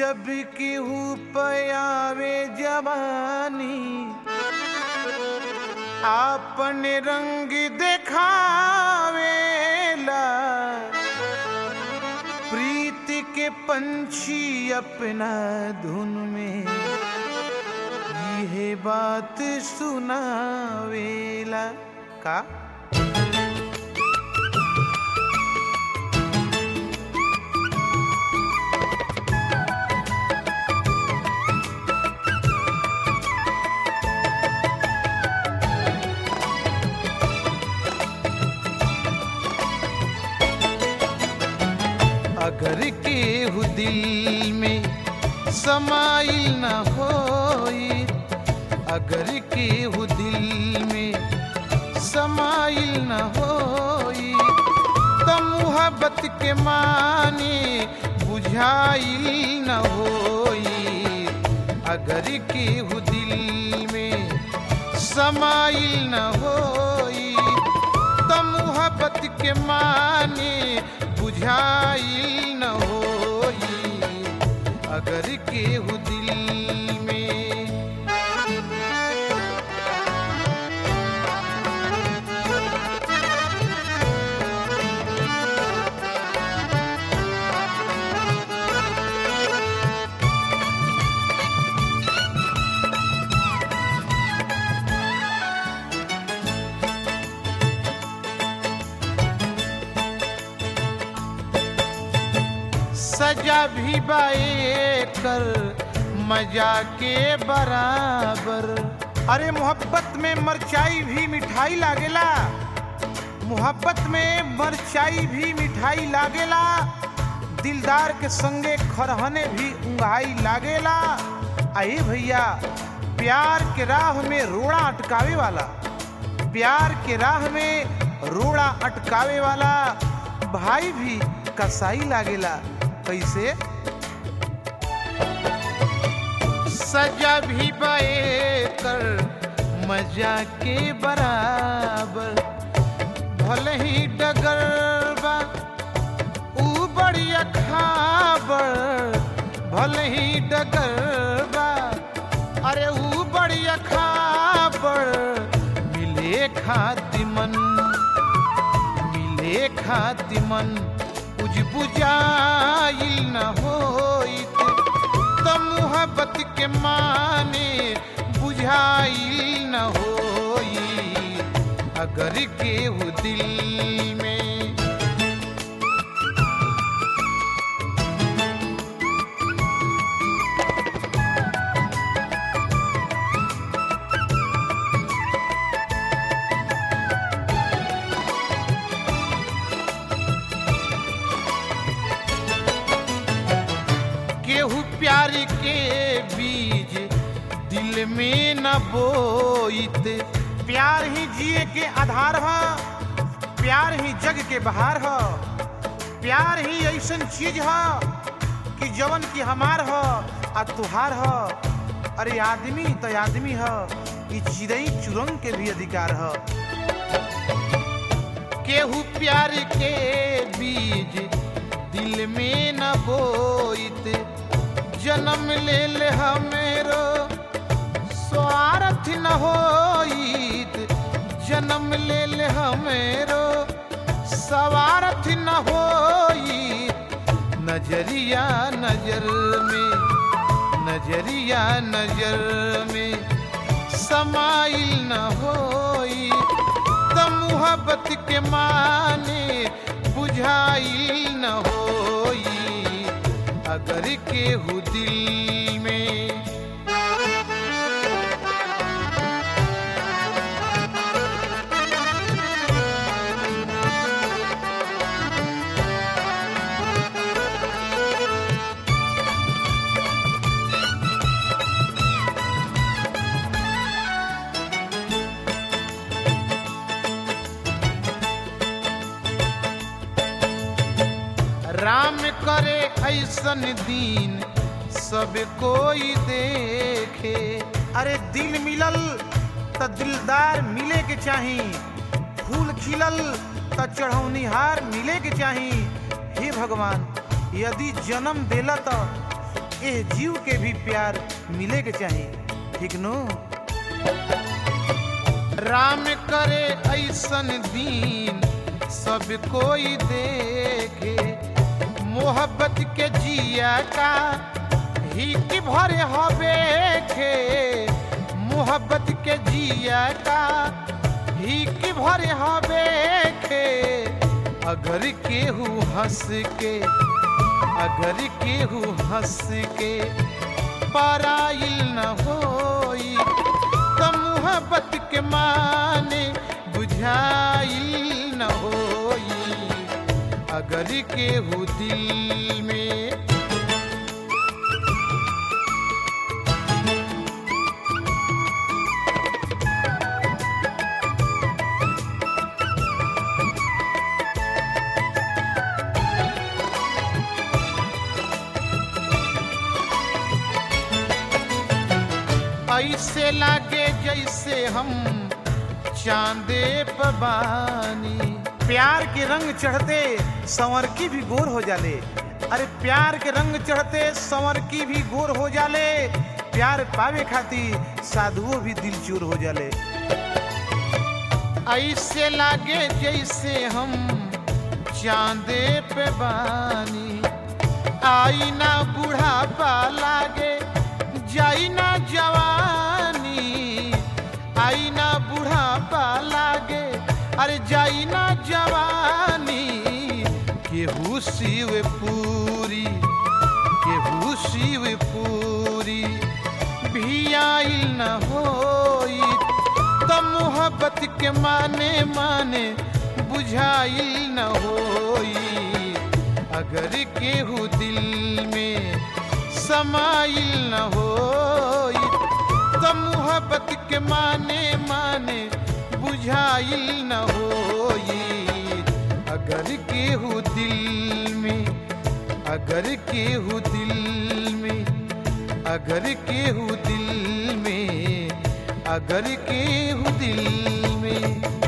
जब केहू पयावे जवानी आपन रंग देखावेला प्रीत के पंछी अपना धुन में यह बात सुनावेला का अगर केहू दिल में समाइल न होई अगर केहू दिल में समाइल न होई तो मुहब्बत के माने बुझाइल न होई अगर केहू दिल में समाइल न होई तो मुहब्बत के माने बुझाइल न होई अगर केहू दिल में सजा भी बाए कर मजा के बराबर अरे मोहब्बत में मरचाई भी मिठाई लागेला मोहब्बत में मरचाई भी मिठाई लागेला दिलदार के संगे खरहने भी उंगाई लागेला आए भैया प्यार के राह में रोड़ा अटकावे वाला प्यार के राह में रोड़ा अटकावे वाला भाई भी कसाई लागेला कैसे सजा भी बए कर मजा के बराबर भले ही डगर बा ऊ बढ़िया खाबर भले ही डगर बा अरे ऊ बढ़िया खाबर मिले खाती मन मिले खाती मन बुझ बुझाइल न होइत त मुहब्बत के माने बुझाइल न होई अगर केहू दिल में केहू प्यार के बीज दिल में न बोइत प्यार ही जिए के आधार ह प्यार ही जग के बहार ह प्यार ही ऐसन चीज ह कि जवन की हमार ह आ तुहार ह अरे आदमी तो आदमी ह ई चिड़ई चुरंग के भी अधिकार ह केहू प्यार के बीज दिल में न बोइत जन्म ले ले हमेरो स्वार्थ न होइत जन्म ले ले हमेरो स्वार्थ न होइत नजरिया नजर में नजरिया नजर में समाइल न होई त मुहब्बत के माने बुझाइल न होई अगर केहू दिल में राम करे ऐसन दीन सब कोई देखे अरे दिल मिलल त दिलदार मिले के चाही फूल खिलल त चढ़ौनिहार मिले के चाही हे भगवान यदि जन्म देला त ए जीव के भी प्यार मिले के चाहिए ठीक नो राम करे ऐसन दीन सब कोई देखे मोहब्बत के जिया का ही की भरे हवे खे मोहब्बत के जिया का ही की भरे हवे खे अगर केहू हंस के अगर केहू हंस के पराइल न होई त मोहब्बत के माने बुझाइल न होई अगर केहू दिल में ऐसे लागे जैसे हम चांदे पबानी प्यार के रंग चढ़ते संवर की भी गोर हो जाले अरे प्यार के रंग चढ़ते संवर की भी गोर हो जाले प्यार पावे खातिर साधुओं भी दिल चूर हो जाले ऐसे लागे जैसे हम चांदे पे बानी आई ना बुढ़ापा लागे जाई ना जवानी आई ना बुढ़ापा लागे अरे जाई ना जवानी केहू शिव पूरी केहू शिव पूरी भी आइल न होई त मोहब्बत के माने माने बुझाइल न होई अगर केहू दिल में समाइल न होई त मोहब्बत के माने माने बुझाइल न होई अगर केहू दिल में अगर केहू दिल में अगर केहू दिल में अगर केहू दिल में